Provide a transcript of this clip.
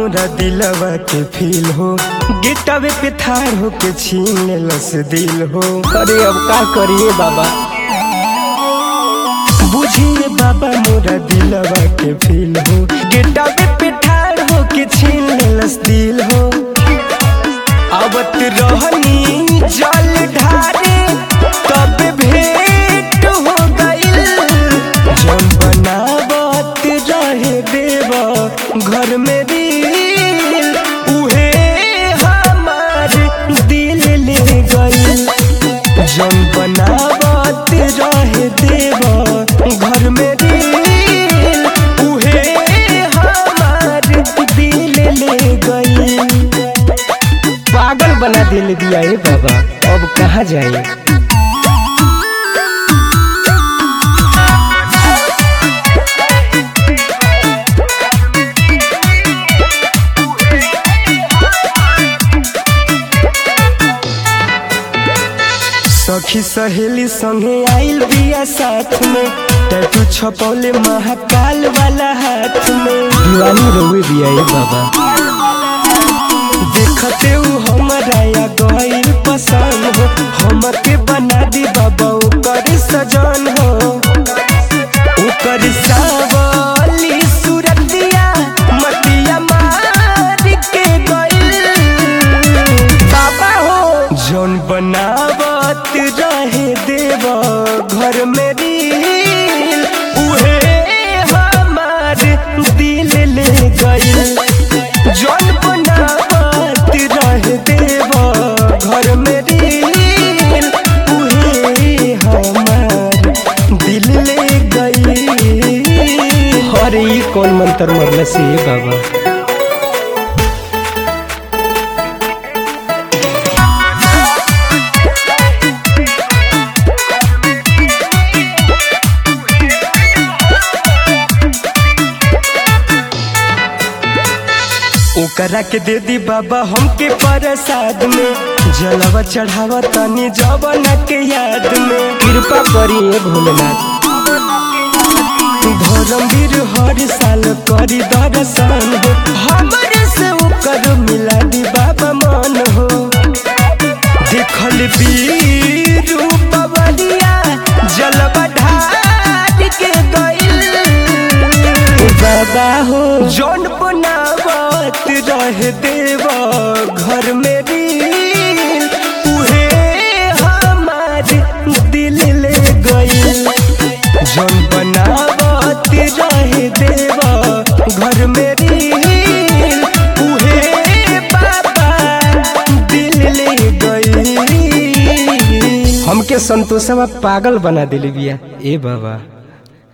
मोरा दिलवा के फील हो गिटावे पे थार हो के छीन लेलस दिल हो अरे अब का करिए बाबा बुझिए बाबा मोरा दिलवा के फील हो गिटावे पे ठार हो के छीन लेलस दिल हो आवत रहनी जल ढारे तब भेंट हो गइल जौन बनावत रहे देवा घर में दिल उहे हमार दिल ले गइल जौन बनावत रहे देवा घर में दिल उहे हमार दिल ले गइल पागल बना दिल दिया है बाबा अब कहाँ जाए सखी सहेली संगे आइल बिया साथ में टैटू छपौले महाकाल वाला हाथ में दीवानी रोवे दिया है बाबा देखते उ हमरा या गइल पसंद हो हमके बना दी बाबा ओकर सजन हो ओकर सावली सूरतिया मटिया मार के गइल बाबा हो जौन बनावत रहे देव घर में दिल उहे हमार दिल ले गइल जौन बनावत रहे देव घर में दिल उहे हमार दिल ले गइल अरे ये कौन मंत्र मरल से है बाबा ओकरा के दे दी बाबा हमके प्रसाद में जलवा चढ़ावा तनी जवाना के याद में कृपा करिए भोलेनाथ धर्मवीर हर साल करी दर्शन हो हमरे से ओकर मिला दी बाबा मन हो देखल बीरू पवलिया जलवा ढार के गइल बाबा हो जौन बनावत रहे देवा घर में दिल उहे हमार दिल ले गइल जौन बनावत रहे देवा घर में दिल उहे बाबा दिल ले गइल हमके संतोषवा पागल बना दिल बिया ए बाबा